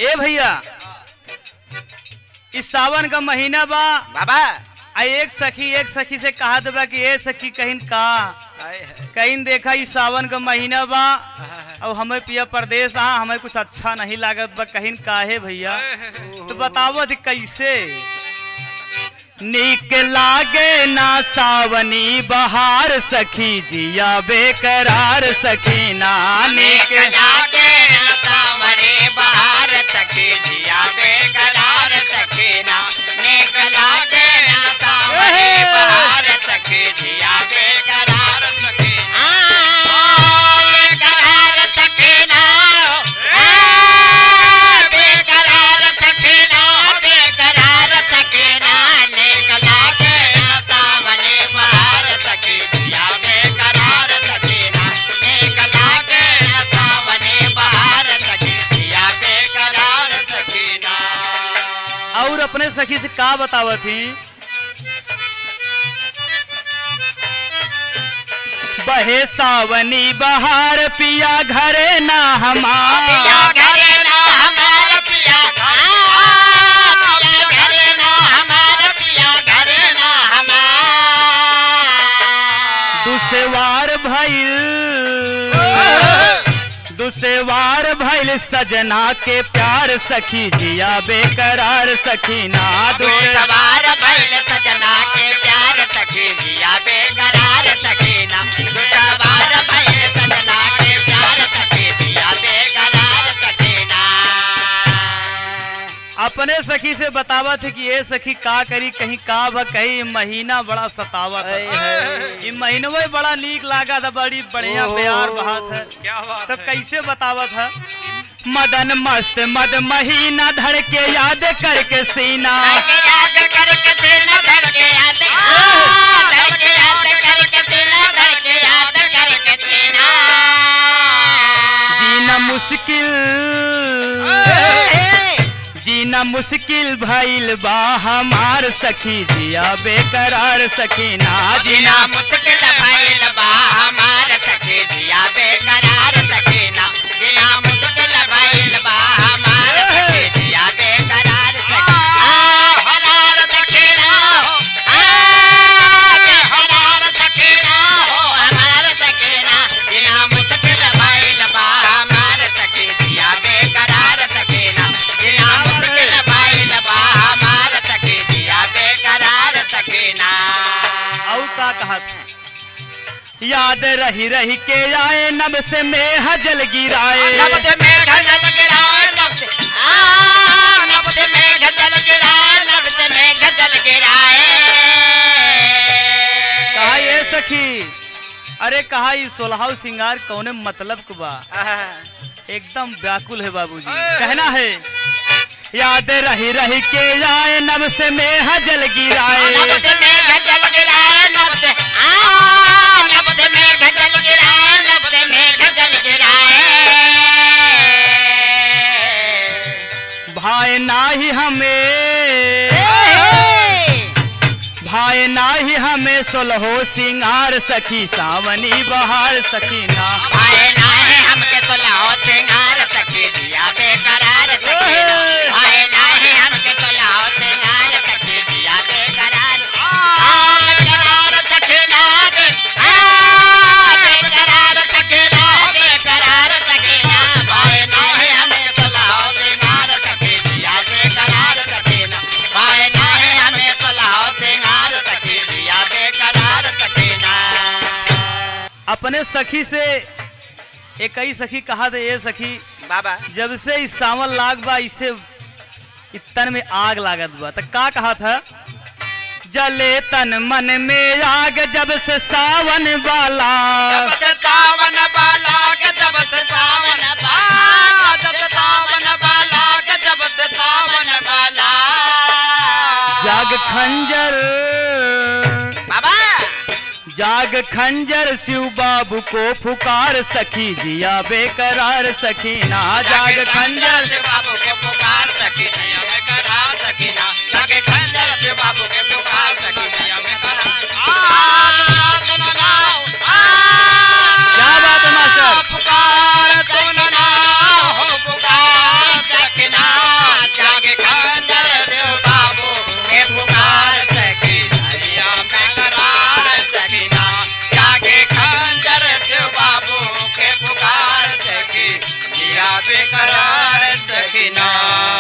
ए भैया इस सावन का महीना बा बाबा आ एक सखी एक सखी से कहा बा कि ए सखी कहीं का हाय, हाय। कहीं देखा इस सावन का महीना बा और हमें पिया परदेश आ हमें कुछ अच्छा नहीं लागत बा कहीं काहे भैया तो बतावो थी कैसे नीक लागे ना सावनी बहार सखी जिया बेकरार सखी ना नीक लागे ना सावरे बहार सखे जिया बेकरार सखे ना नेक लागे ना सावरे बहार सखे जिया बेकरार सखे आ बेकरार सखे ना आ बेकरार सखे ना बेकरार सखे ना नेक लागे ना सावरे बहार सखे जिया बेकरार सखे ना नेक लागे ना सावरे बहार सखे जिया बेकरार सखे ना और अपने सखी से का बतावत थी बहे सावनी बहार पिया घरे ना पिया हमार घरे ना हमार पिया पिया घरे ना हमार पिया घरे ना हमार दुसवार भइल दुसवार भइल सजना के प्यार सखी जिया बेकरार सखी ना दो दुस सवार बैल सजना के प्यार सखे जिया बेकरार सखे ना दो सवार बैल सजना के प्यार सखे जिया बेकरार सखे ना अपने सखी से बतावत है कि ये सखी का करी कहीं का भ कहीं महीना बड़ा सतावत हाय, है हाय। ये महीनवे बड़ा नीक लागा था बड़ी बढ़िया ओहो। प्यार बहात है क्या बात तो है कैसे बतावत है मदन मस्त मद महीना धड़ के याद करके सीना करके याद करके सीना धड़के याद धड़के याद करके सीना धड़के याद करके सीना जीना मुश्किल जीना मुश्किल भइल बा हमार सखी जिया बेकरार सखी ना जीना जीना मुश्किल भइल बा हमार सखे जिया बेकरार सखे ना जीना मुश्किल भइल बा हमार सखे जिया बेकरार सखे आ हमार सखे ना हो आ हमार सखे ना हो हमार सखे ना जीना मुश्किल भइल बा हमार सखे जिया बेकरार सखे ना जीना मुश्किल भइल बा हमार सखे जिया बेकरार सखे ना और का कहा था याद रही रही के आए नब से में हजल गिराए नब्द मेघ जल गिराए नब्द आ नब्द मेघ जल गिराए नब्द मेघ जल गिराए कहा ये सखी अरे कहा ये सोलहाव सिंगार कौने मतलब के बा एकदम व्याकुल है बाबूजी कहना है याद रही रही के आए नब से में हजल गिराए नब्द मेघ जल गिराए नब्द आ नब्द मेघ जल गिराए नब्द मेघ जल गिराए भाई नाही हमें भाई नाही हमें सोलहो सिंगार सखी सावनी बहार सखी ना आए ना है हमके तो लाओ सिंगार सखी दिया बेकरार सखी ना आए ना है हमके तो लाओ सिंगार सखी दिया बेकरार आ बेकरार सखी ना दे आ बेकरार सखी ना बेकरार सखी ना आए ना है हमें तो लाओ सिंगार सखी दिया बेकरार सखी ना आए ना है हमें तो लाओ सिंगार सखी दिया बेकरार सखी ना अपने सखी से एक ही सखी कहा था ये सखी बाबा जब से इस सावन लाग बा इसे इतन में आग लागत बा तो का कहा था जले तन मन में आग जब से सावन वाला जब से सावन बाला के जब से सावन बाला जब से सावन बाला के जब से सावन बाला जाग खंजर बाबा जाग खंजर शिव बाबू को पुकार सखी जिया बेकरार सखी ना जाग खंजर से बाबू के पुकार सकी नहीं हमें करा सकी ना जागे खंजर से बाबू के पुकार सकी नहीं हमें करा आ सुन नाओ आ क्या बात है मास्टर? पुकार सुन ना हो पुकार सकी ना बेकरार सखीना